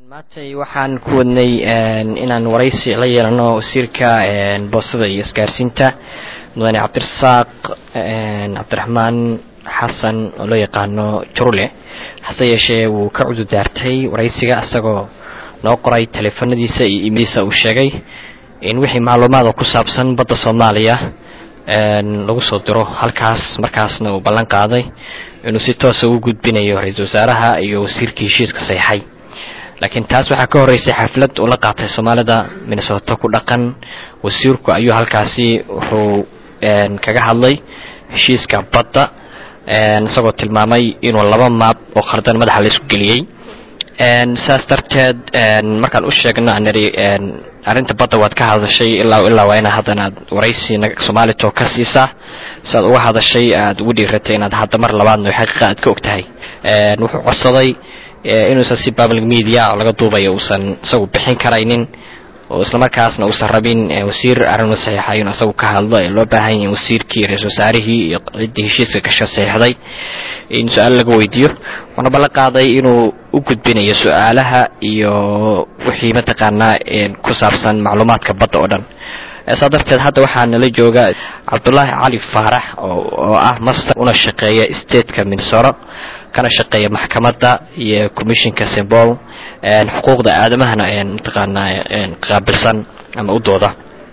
maantay waxaan ku wadnay inaan waraysi la yeelano wasiirka boostada iyo isgaarsiinta mudane cabdirasaaq cabdiraxmaan xasan oo loo yaqaano jurule hase yeeshee wuu ka cududaartay waraysiga isagoo noo qoray taleefanadiisa iyo imadiisa uu sheegay in wixii macluumaad oo ku saabsan badda soomaaliya lagu soo diro halkaas markaasna uu ballan qaaday inuu si toosa u gudbinayo ra-iisul wasaaraha iyo wasiirkii heshiiska seexay laakiin taas waxaa ka horreysay xaflad uu la qaatay soomaalida minnesota ku dhaqan wasiirku ayuu halkaasi wuxuu kaga hadlay heshiiska badda isagoo tilmaamay inuu laba maab oo khardan madaxa la isku geliyey saas darteed markaan u sheegno aniri arrinta badda waad ka hadashay ilaa ilaa waa inaad haddana aad waraysi soomaalito ka siisaa si aad uga hadashay aad ugu dhiiratay inaad hadda mar labaadna xaqiiqa aad ka og tahay wuxuu codsaday inuusan si public media oo laga duubayo uusan isagu bixin karaynin oo islamarkaasna uusan rabin wasiir arrin saxiixa inuu isagu ka hadlo ee loo baahan yahay wasiirkii ra-isul wasaarihii iyo ciddii heshiiska gasho saxiixday in su-aal laga weydiiyo wuxuuna ballan qaaday inuu u gudbinayo su-aalaha iyo wixii mataqaanaa ku saabsan macluumaadka badda oo dhan saa darteed hadda waxaa nala jooga cabdulaahi cali faarax oo ah master una shaqeeya stateka minnesota kana shaqeeya maxkamadda iyo commissionka sembol xuquuqda aadamahana mataqaanaa qaabilsan ama u dooda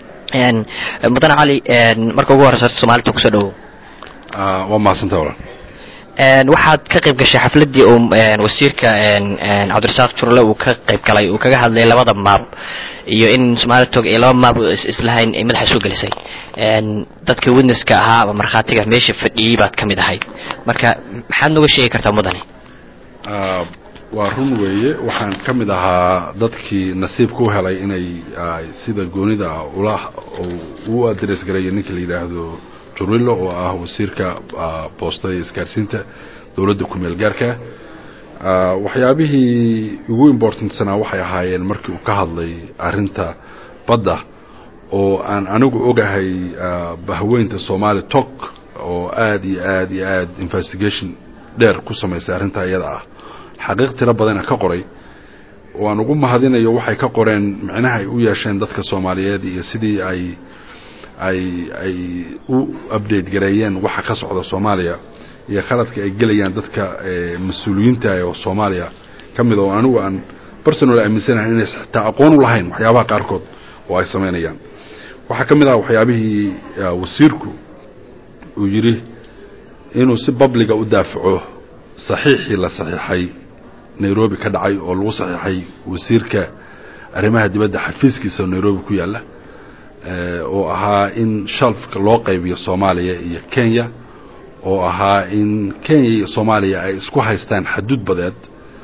mudane cali marka ugu horeysa horta soomaalita kusoo dhawow waa mahadsanta walaal waxaad ka qayb gashay xafladdii uu wasiirka cabdirasaaq jurle uu ka qayb galay uu kaga hadlay labada maab iyo in somaalitog ay laba maab islahayn ay madaxa soo gelisay dadka witnesska ahaa ama markhaatiga meesha fadhiyey baad ka mid ahayd marka maxaad nooga sheegi kartaa mudane waa run weeye waxaan ka mid ahaa dadkii nasiibka u helay inay sida goonida ula u adres gareeyo ninka la yidhaahdo jurilo oo ah wasiirka boostada iyo isgaarsiinta dowladda ku-meel gaarka waxyaabihii ugu importantsanaa waxay ahaayeen markii uu ka hadlay arinta badda oo aan anigu ogahay bahweynta somaali tok oo aada iyo aada iyo aada investigation dheer ku samaysay arrintaa iyada ah xaqiiq tiro badana ka qoray oo aan ugu mahadinayo waxay ka qoreen micnaha ay u yeesheen dadka soomaaliyeed iyo sidii ay ay ay u update gareeyeen waxa ka socda soomaaliya iyo khaladka ay gelayaan dadka mas-uuliyiinta oo soomaaliya ka mid oo anigu aan personal aaminsanahay inaysa xitaa aqoon u lahayn waxyaabaha qaarkood oo ay samaynayaan waxaa ka mid ah waxyaabihii wasiirku uu yidhi inuu si babliga u daafaco saxiixii la saxiixay nairobi ka dhacay oo lagu saxiixay wasiirka arrimaha dibadda xafiiskiisa nairobi ku yaalla oo ahaa in shalfka loo qaybiyo soomaaliya iyo kenya oo ahaa in kenya iyo soomaaliya ay isku haystaan xaduud badeed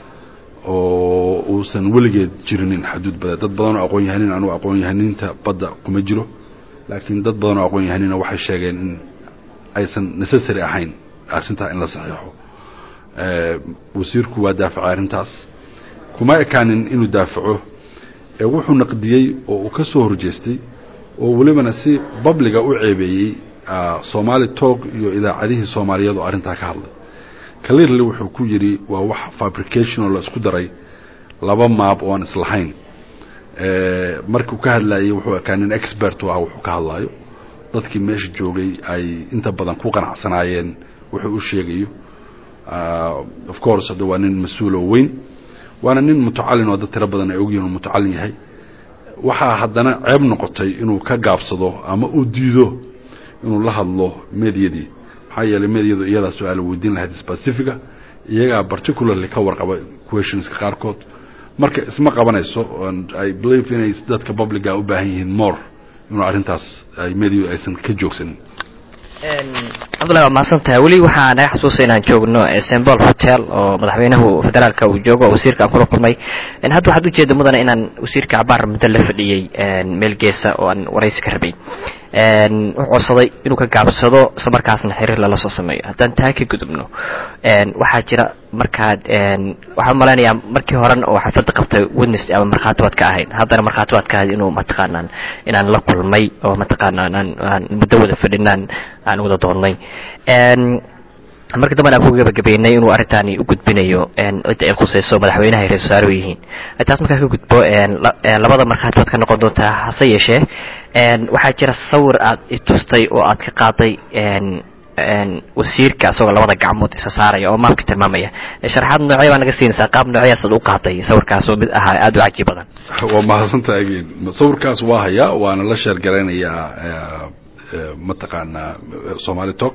oo uusan weligeed jirinin xaduud badeed dad badanoo aqoon yahanin anugu aqoon yahaninta badda kuma jiro laakiin dad badanoo aqoon yahanina waxay sheegeen in aysan necessary ahayn arrintaa in la saxiixo wasiirku waa daafacay arrintaas kuma ekaanin inuu daafaco ee wuxuu naqdiyey oo uu ka soo horjeestay oo welibana si babliga u ceebeeyey somaali tog iyo idaacadihii soomaaliyeed oo arrintaa ka hadlay clearly wuxuu ku yidhi waa wax fabrication oo la isku daray laba maab oo aan islahayn markuu ka hadlayey wuxuu ekaa nin expert u ah wuxuu ka hadlaayo dadkii meesha joogay ay inta badan ku qanacsanaayeen wuxuu u sheegayo of course hadda waa nin mas-uuloo weyn waana nin mutacalin oo dad tiro badan ay ogyihin uu mutacalin yahay waxaa haddana ceeb noqotay inuu ka gaabsado ama uu diido inuu la hadlo medyadii maxaa yeelay medyadu iyadaa su-aala weydiin lahayd specifica iyagaa particularly ka warqaba questionska qaarkood marka isma qabanayso i believe inay dadka publica u baahan yihiin more inuu arrintaas ay medyadu aysan ka joogsanin cabdullahi waa mahadsan tahay weli waxaa naga xasuusa inaan joogno sembol hotel oo madaxweynahu federaalka uu joogo oo wasiirka aan kula kulmay hadda waxaad ujeeda mudane inaan wasiirka cabaar muddo la fadhiyey meel geesa oo aan waraysi ka rabay wuxuu codsaday inuu ka gaabsado isla markaasna xiriir lala soo sameeyo haddaan taa ka gudubno waxaa jira markaad waxaan umalaynayaa markii horen oo xafladda qabtay witness ama markhaati baad ka ahayd haddana markhaati baad ka ahayd inuu mataqaanaan inaan la kulmay oo mataqaanaa aan muddo wada fadhinaan aan wada doonnay marka dambena aan ku gabagabeynay inuu arrintaani u gudbinayo cidda ay khusayso madaxweynaha ay ra-isul wasaaruhu yihiin taas markaa ka gudbo labada markhaati baad ka noqon doontaa hase yeeshee waxaa jira sawir aad i tustay oo aad ka qaaday wasiirka isagoo labada gacmood isa saaraya oo maabka tilmaamaya sharaxaad noocya baa naga siinaysaa qaab noocyaas ad u qaaday sawirkaas oo mid ahaa aada u cajiib badan waa mahadsantaha again sawirkaas waa hayaa waana la sheergaraynayaa mataqaanaa somali talk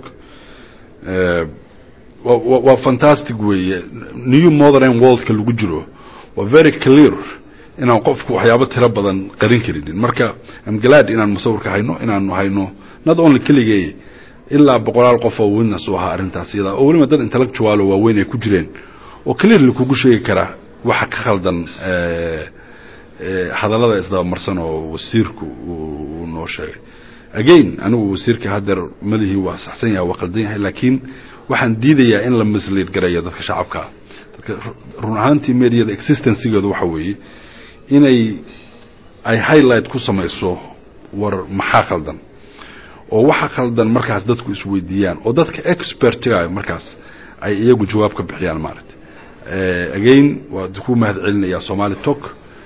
waa fantastic weeye new modern worldka lagu jiro waa very clear inaan qofku waxyaabo tiro badan qarin karinin marka am glad inaan musawirka hayno inaanu hayno not only keligay ilaa boqolaal qof oo witness u ahaa arrintaas iyada oo weliba dad intellectual oo waaweyn ay ku jireen oo clearly kugu sheegi kara waxa ka khaldan hadallada isdabamarsan oo wasiirku uu noo sheegay again anigu wasiirka haddeer madihii waa saxsan yahay waa qaldan yahay laakiin waxaan diidayaa in la mislead gareeyo dadka shacabkaa dadka run ahaantii mediada existencegeedu waxa weeye inay ay highlight ku samayso war maxaa khaldan oo waxa khaldan markaas dadku isweydiiyaan oo dadka expertiga markaas ay iyagu jawaab ka bixiyaan maaragtay again waa ku mahad celinayaa somali talk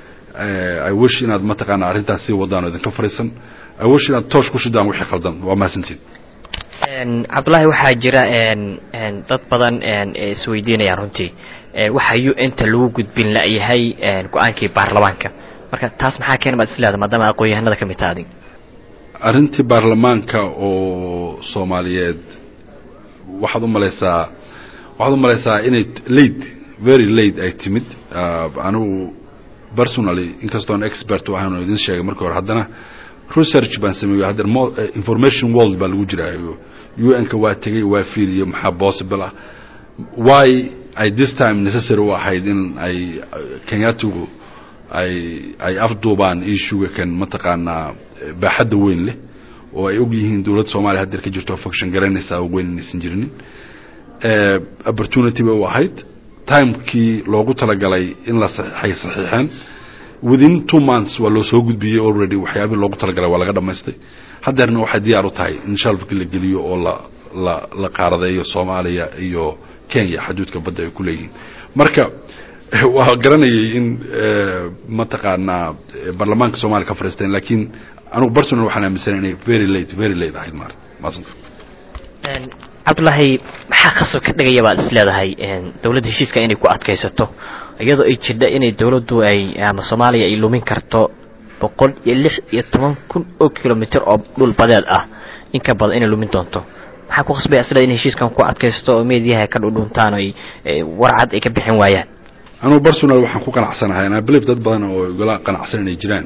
i wish inaad mataqaana arrintaas sii wadaan oo idinka fariisan i wish inaad toosh ku shidaan wixii khaldan waa mahadsantiin cabdullaahi waxaa jira dad badan ee isweydiinayaan runtii waxa u inta lagu gudbin layahay go-aankii baarlamaanka marka taas maxaa keena baad isleeda maadaama aqoon-yahanada ka mid taha adig arrintii baarlamaanka oo soomaaliyeed waxaad u malaysaa waxaad u malaysaa inay late very late ay timid anigu personally inkastoon expert u ahayn oo idin sheegay markii hore haddana research baan sameeyey hadda information world baa lagu jiraayo un-ka waa tegey waa fiiriyo maxaa possible ah why ay this time necessary u ahayd in ay kenyatigu ay ay afduubaan issuga kan mataqaanaa baaxadda weyn leh oo ay og yihiin dowladda soomaliya haddeer ka jirto function garanaysaa oo weyn inaysan jirinin opportunity bay u ahayd timekii loogu talagalay in la saxiixay saxiixeen within two months waa loo soo gudbiyey already waxyaabihii loogu talagalay waa laga dhamaystay haddeerna waxay diyaar u tahay in shalfki la geliyo oo la la la qaaradeeyo soomaaliya iyo kenya xaduudka badda ay ku leeyihiin marka waa garanayay in mataqaanaa baarlamaanka soomaliya ka fariisteen laakiin anugu personal waxaan aaminsanay inay very late very late ahayd maarata maasanta cabdullaahi maxaa khasab ka dhigaya baad is leedahay dowladda heshiiska inay ku adkaysato iyadoo ay jirdha inay dowladdu ay ama soomaaliya ay lumin karto boqol iyo lix iyo toban kun oo kilomitr oo dhul badeed ah in ka badan inay lumin doonto maxaa ku khasbaya isleeda in heshiiskan ku adkaysato oo meediyaha ka dhudhuntaan oo ay warcad ay ka bixin waayaan anugu personal waxaan ku qanacsanahay and I believe dad badan oo igala qanacsan inay jiraan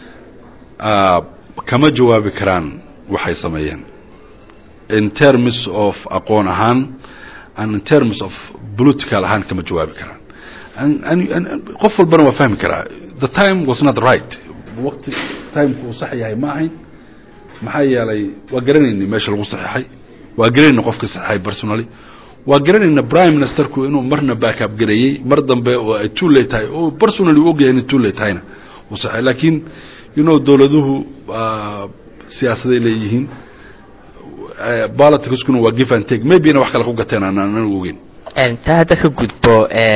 kama jawaabi karaan waxay sameeyeen in terms of aqoon ahaan and in terms of political ahaan kama jawaabi karaan qof walbana waa fahmi karaa the time was not right waqti timeka uu sax yahay ma ahayn maxaa yeelay waa garanayna meesha lagu saxiixay waa garanayna qofka saxiixay personally waa garanayna prime ministerku inuu marna backup gareeyey mar dambe oo ay too late tahay oo personally u ogyahay inay too late tahayna uu saxiixay laakiin you know dowladuhu siyaasaday leeyihiin politicskuna waa give and take maybe-na wax kale ku gateen aan anagu ogeyn taa hadda ka gudbo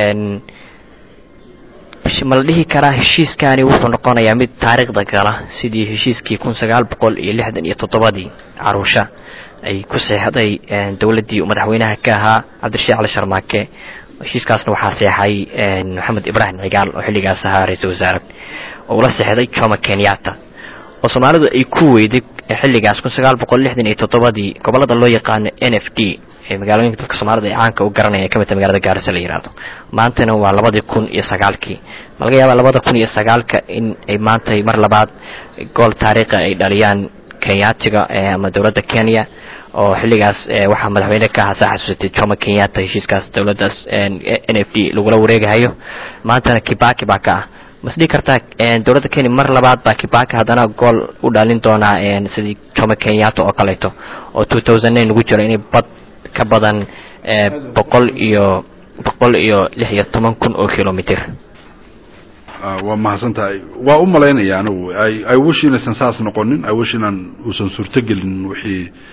ma la dhihi karaa heshiiskani wuxuu noqonayaa mid taariikhda gala sidii heshiiskii kun sagaal boqol iyo lixdan iyo toddobadii caruusha ay ku seexday dowladdii madaxweynaha ka ahaa cabdirashiid cali sharmaake heshiiskaasna waxaa seexay maxamed ibraahim cigaal oo xilligaas ahaa ra-iisul wasaare oo ula seexday jomo kenyatta oo soomaalidu ay ku weyday xilligaas kun sagaal boqol lixdan iyo toddobadii gobollada loo yaqaano n f d ee magaalooyinka dadka soomaalida ay caanka u garanaya ka midta magalada gaarisa la yihahdo maantana waa labadii kun iyo sagaalkii ma laga yaabaa labada kun iyo sagaalka in ay maantay mar labaad gool taariikhi ay dhaliyaan kenyaatiga ama dowladda kenya oo xilligaas waxaa madaxweyne ka ahaa saa xasuusatay jomo kenyatta heshiiskaas dowladdaas n f d lagula wareegahayo maantana kibaki baa ka ah masdhihi kartaa dowladda kenya mar labaad baa kibaki haddana gool u dhalin doonaa sidii jomo kenyatta oo kaleeto oo two thousand nine lagu jiro inay bad ka badan boqol iyo boqol iyo lix iyo toban kun oo kilomitr waa mahadsan tahay waa u malaynaya anigu i wish inaysan saas noqonin i wish inaan uusan suurtogelin wixii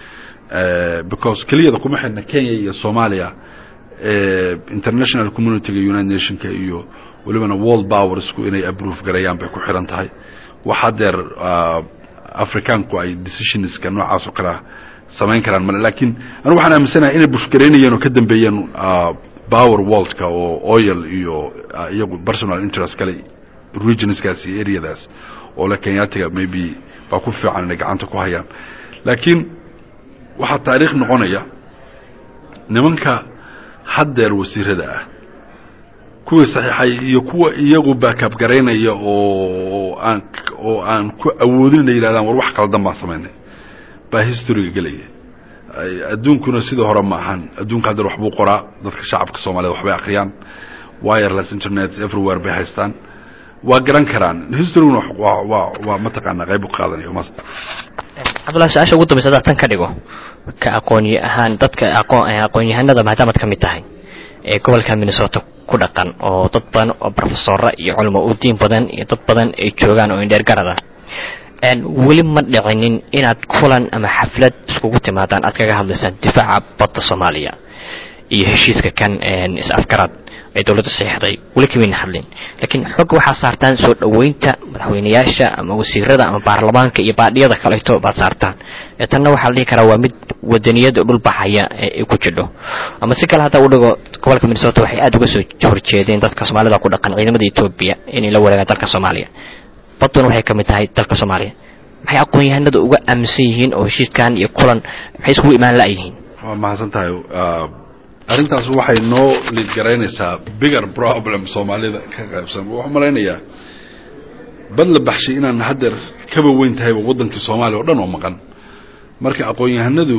because keliyada kuma xidhna kenya iyo soomaaliya international communityga united nationka iyo welibana world powersku inay approve garayaan bay ku xiran tahay wax hadeer africaanku ay decisionska noocaas oo kalea samayn karaan male lakin anigu waxaan aaminsanahay inay bushgaraynayeen oo ka dambeeyeen power worldka oo oil iyo iyagu personal interest kale regionskaas iyo areadaas oo le kenyatiga maybe baa ku fiican inay gacanta ku hayaan laakiin waxaa taariikh noqonaya nimanka haddeer wasiirada ah kuwii saxiixay iyo kuwa iyagu baakaab garaynaya oo aan oo aan ku awoodin inay yidhahdaan war wax qaldan baan samaynay baa historyga gelaya adduunkuna sidii hore ma ahan adduunka haddeer waxbuu qoraa dadka shacabka soomaaliyed waxbay akhriyaan wireless internet everywhere bay haystaan waa garan karaan historyguna waa waa waa mataqaanaa qayb u qaadanayo mas cabdullahi su-aasha ugu dambaysa hadaa tan ka dhigo ka aqoonye ahaan dadka aqoon aqoon-yahanada maadaamaad ka mid tahay ee gobolka minnesota ku dhaqan oo dad badan oo brofesora iyo culamo u diin badan iyo dad badan ay joogaan oo indheer garada weli ma dhicinin inaad kulan ama xaflad iskugu timaadaan aad kaga hadlaysaan difaaca badda soomaaliya iyo heshiiska kan is-afgarad ay dowladda saxiixday weli kamayna hadlin laakiin xogga waxaa saartaan soo dhoweynta madaxweyneyaasha ama wasiirada ama baarlamaanka iyo baadhiyada kaleeto baad saartaan ee tanna waxaa la dhihi karaa waa mid wadaniyada dhul baxaya ee ku jidho ama si kale hadda u dhigo gobolka minnesota waxay aada uga soo horjeedeen dadka soomaalida ku dhaqan ciidamada etoobiya inay la wareegaan dalka soomaaliya badduna waxay ka mid tahay dalka soomaaliya maxay aqoon-yahanada uga aaminsan yihiin oo heshiiskan iyo kulan maxay iskugu imaan la-yihiin waa mahadsan tahay arrintaas waxay noo liid garaynaysaa bigger problem soomaalida ka qaybsan waxaan malaynayaa bad la baxshay inaan haddeer kaba weyn tahayba waddankii soomaaliya o dhan oo maqan marka aqoon-yahanadu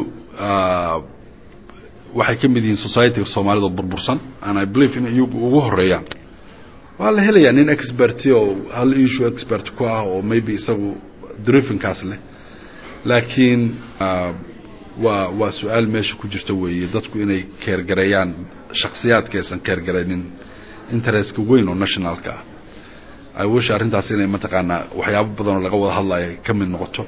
waxay ka mid yihiin societyga soomaalida oo burbursan and i believe in iyagu ugu horeeyaan waa la helayaa nin experti oo hal issue expert ku ah oo maybe isagu drifinkaas leh laakiin waa waa su-aal meesha ku jirta weeye dadku inay keergareeyaan shaksiyaadka aysan keergaraynin interestka weyn oo nationalka ah i wish arrintaas inay mataqaanaa waxyaabo badan oo laga wada hadlayo ka mid noqoto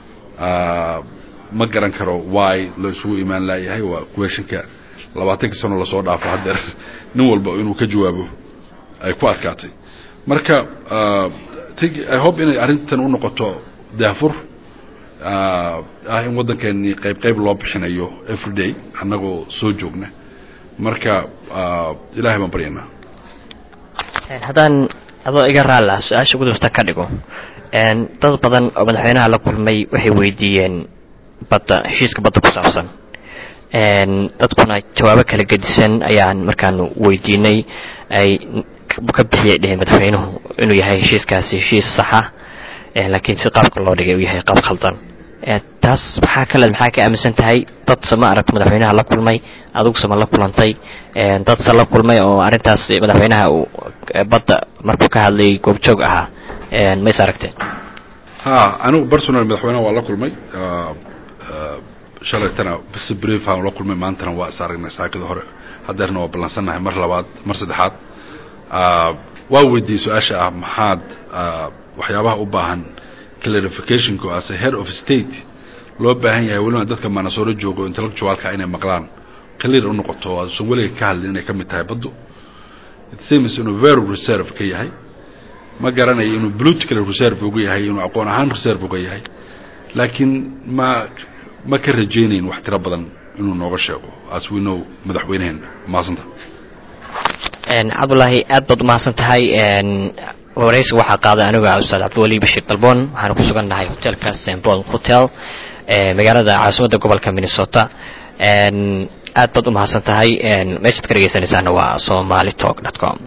ma garan karo why loo isugu imaan laayahay waa questionka labaatankii sano lasoo dhaafo haddeer nin walba inuu ka jawaabo ay ku adkaatay marka i hope inay arrintan u noqoto daafur ah in waddankeenii qayb qayb loo bixinayo everyday annagoo soo joogna marka ilahay baan baryanaa haddaan adoo iga raalla su-aasha gudubta ka dhigo dad badan oo madaxweynaha la kulmay waxay weydiiyeen badda heshiiska badda ku saabsan dadkuna jawaabo kala gedisan ayaan markaan weydiinay ay ka bixiyay dheheen madaxweynuhu inuu yahay heshiiskaasi heshiis saxa laakiin si qaabka loo dhigay uu yahay qaab khaldan taas maxaa kale maxaa ka aaminsan tahay dad sama aragta madaxweynaha la kulmay adigu sama la kulantay dad se la kulmay oo arrintaas madaxweynaha uu badda markuu ka hadlayay goobjoog ahaa ma is aragteen ha anigu personal madaxweynaha waa la kulmay shalaytana bisi brief aan la kulmay maantana waa is aragnay saakada hore haddeerna waa ballansannahay mar labaad mar saddexaad waa weydiiyey su-aasha ah maxaad waxyaabaha u baahan clarificationku as a head of state loo baahan yahay weliba dadka manasooro joogo intellectualka inay maqlaan clear u noqoto aasan weliga ka hadlin inay ka mid tahay baddu it seems inuu very reserve ka yahay ma garanayo inuu political reserve uga yahay inuu aqoon ahaan reserve uga yahay laakiin ma ma ka rajaynayn wax tiro badan inuu nooga sheego as we know madaxweyneheena mahadsanta cabdullaahi aad baad umahadsan tahay waraysiga waxaa qaaday aniga ustaad cabdiwali bashiir dalboon waxaana ku sugan nahay hotelka st paul hotel magaalada caasimadda gobolka minnesota aad baad umahadsan tahay meeshaad ka dhegeysanaysaana waa somali talk dot com